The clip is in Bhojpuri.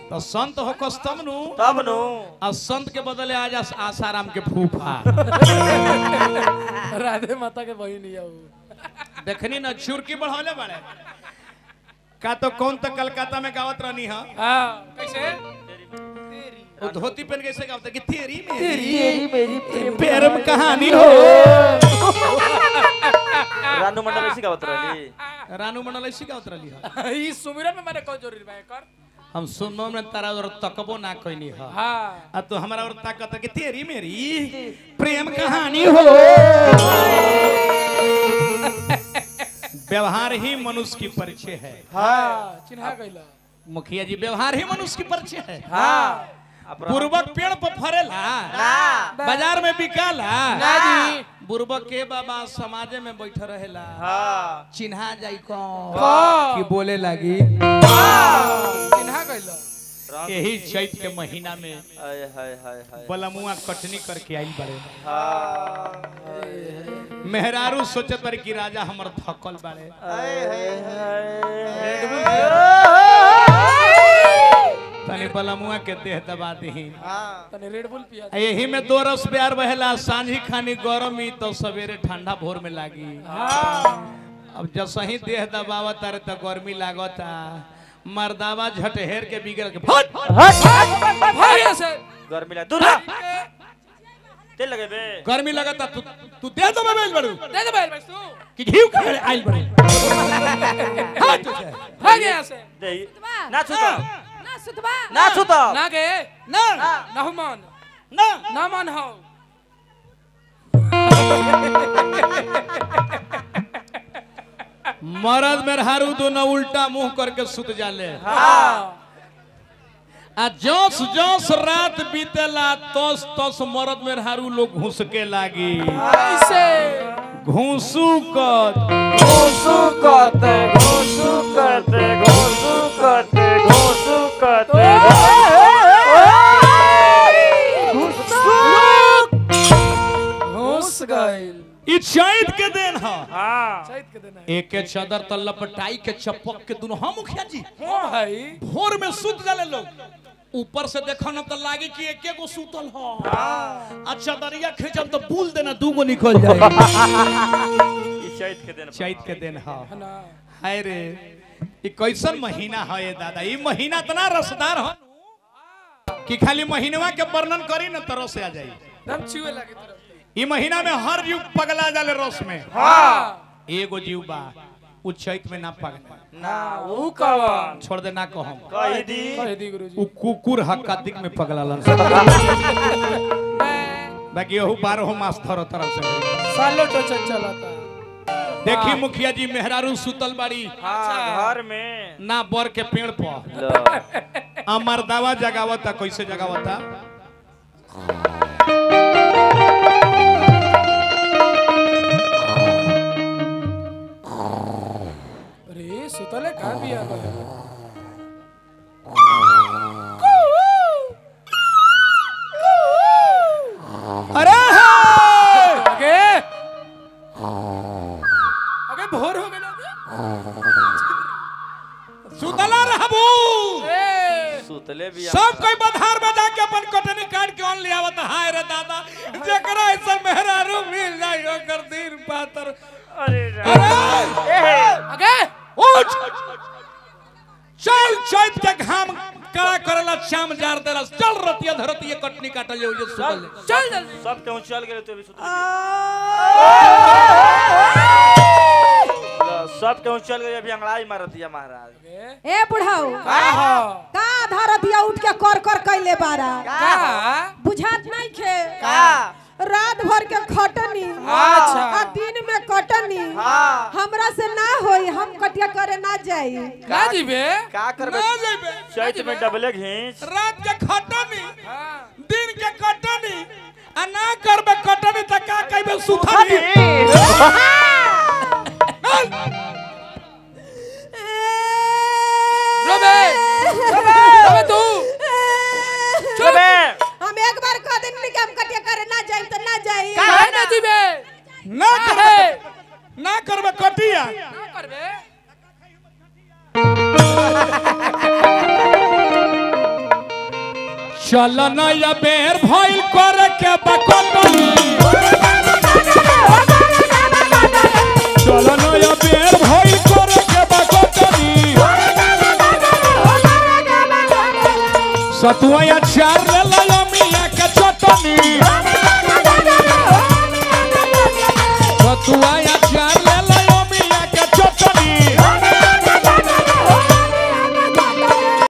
तो संत हो कस तब नु तब नु आ संत के बदले आज आस- आसाराम के फूफा राधे माता के बहन ही है वो देखनी ना चुरकी बढ़ौले बड़े का तो कौन तो कलकत्ता में गावत रहनी हा हाँ कैसे वो धोती पहन कैसे गावत कि तेरी मेरी तेरी मेरी प्रेम कहानी हो रानू मंडल ऐसी गावत रहली रानू मंडल ऐसी गावत रहली हा ई सुमिरन में मैंने कौन जरूरी बा कर हम सुननो में तारा और तकबो ना कहनी हा हाँ अब तो हमारा और ताकत है कि तेरी मेरी प्रेम कहानी हो व्यवहार ही मनुष्य की परिचय है हाँ चिन्हा गईला मुखिया जी व्यवहार ही मनुष्य की परिचय है हाँ अपना बुर्बक पेड़ पर फरेला बाजार में बिकाला ना जी बुर्बक के बाबा समाजे में बैठ रहेला हाँ चिन्हा जाई कौन कौन? कि बोले लगी चिन्हा गईला यही चैत के महीना में हाय हाय हाय हाय बलमुआ कटनी करके आई बड़े हाँ मेहरारू सोचत बारी कि राजा हमर थकल बाड़े हाय हाय तनी बलमुआ के देह दबा दही हाँ तने रेड बुल पिया यही में दो रस प्यार बहेला सांझी खानी गरमी तो सवेरे ठंडा भोर में लागी अब जब सही देह दबावत तारे तो गर्मी लागता मर्दावा झटहेर के बिगड़ के फट भाई से गर्मी लग दूर रह। तेल लगे बे गर्मी लगता तू तू दे दो मोबाइल बड़ू दे दे भाई तू कि घीव खाए आइल बड़े हट तुझे। भाग यहाँ से दे ना छूता ना सुतबा ना छूता ना गे ना ना हो मान ना ना मान हो मरद में हारू दोनों उल्टा मुंह करके सुत जाले हाँ आ जोस जोस रात बीतेला तोस तोस मरद में हारू लोग घुस के लागी ऐसे घूसू कर घोसू करते घोसू करते घोसू करते घोसू करते घुस गइल ई चैत के दिन ह हाँ चैत के दिन है एक के चदर त लपटाई के चपक के दुनो हम मुखिया जी हाँ भाई भोर में सुत जाले लोग ऊपर से देखो ना तो लागे कि एके गो सुतल ह आ चदरिया खींचम तो बुल देना दूगो निकल जाए ई चैत के दिन चैत के दिन ह है ना हाय रे ई कैसन महीना है ये दादा ई महीना इतना रसदार है कि खाली महीनवा के वर्णन करी ना तरह से आ जाई दम छुए लगे तरफ ई महीना में हर जीव पगला जाले रस में हाँ एगो जीव बा उ चैत में ना पगला ना वो कवन छोड़ दे ना कहम कही दी कह दी उ गुरुजी कुकुर ह कार्तिक में पगलालन बाकी ओहू बारह मास थर तरह से सालो टोचन चलाता देखी मुखिया जी मेहरारू सुतल बाड़ी हाँ घर में ना बर के पेड़ पर लो अमर दावा जगावता कैसे जगावता अरे सुतले का बिया गए अरे हे! आगे आगे भोर हो गया सुतला रहबू ए सुतले भी सब कोई बधार बजा के अपन कटनी काट के ऑन ले आवत हाय रे दादा जेकरा ऐसा मेहरारू मिल जाई ओकर दिन पातर अरे अरे आगे उठ चल चैत के घाम कड़ा करला शाम जार देला चल रतिया धरतिया कटनी काटल जे सुतल चल जल्दी सब कहूँ चल गए तो अभी सुतले लो, सब कहूँ चल गए अभी अंगड़ाई मार दिया महाराज ए बुढ़ाऊ का हो का आधार दिया उठ के कर कर कैले बारा का बुझात नहीं खे का रात भर के खटनी अच्छा। आ दिन में कटनी हाँ हमरा से ना होई हम कटिया करे ना जाई ना जीबे का करबे ना जइबे चैत में डबले घींच रात के खटनी हाँ दिन के कटनी आ ना करबे कटनी त का कहबे सुथनी रोबे रोबे तू चबे हम एक बार कह देनी कि हम कटिया करे ना जाई तो ना जाई काहे ना जीबे ना करबे काहे ना करबे कटिया ना करबे चल नया बेर भइल करे के बकटनी चल नया बेर भइल करे के बकटनी सतुआ चार ले लो मिया के चटनी